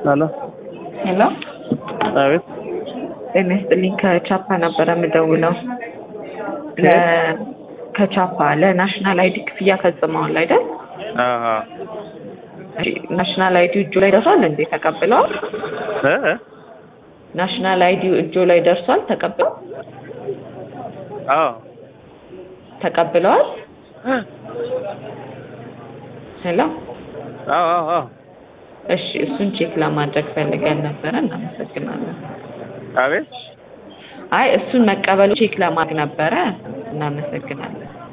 ሄሎ ሄሎ አቤት ጤና ይስጥልኝ። ከቻፓ ነበረ የምደውለው። ለ- ከቻፓ ለናሽናል አይዲ ክፍያ ፈጽመዋል አይደል? አሀ እሺ፣ ናሽናል አይዲ እጆ ላይ ደርሷል እንዴ? ተቀብለዋል? እ እ ናሽናል አይዲ እጆ ላይ ደርሷል? ተቀብለው አዎ ተቀብለዋል? እ ሄሎ አዎ አዎ አዎ እሺ፣ እሱን ቼክ ለማድረግ ፈልገን ነበረ። እናመሰግናለን። አቤት አይ እሱን መቀበሉ ቼክ ለማድረግ ነበረ። እናመሰግናለን።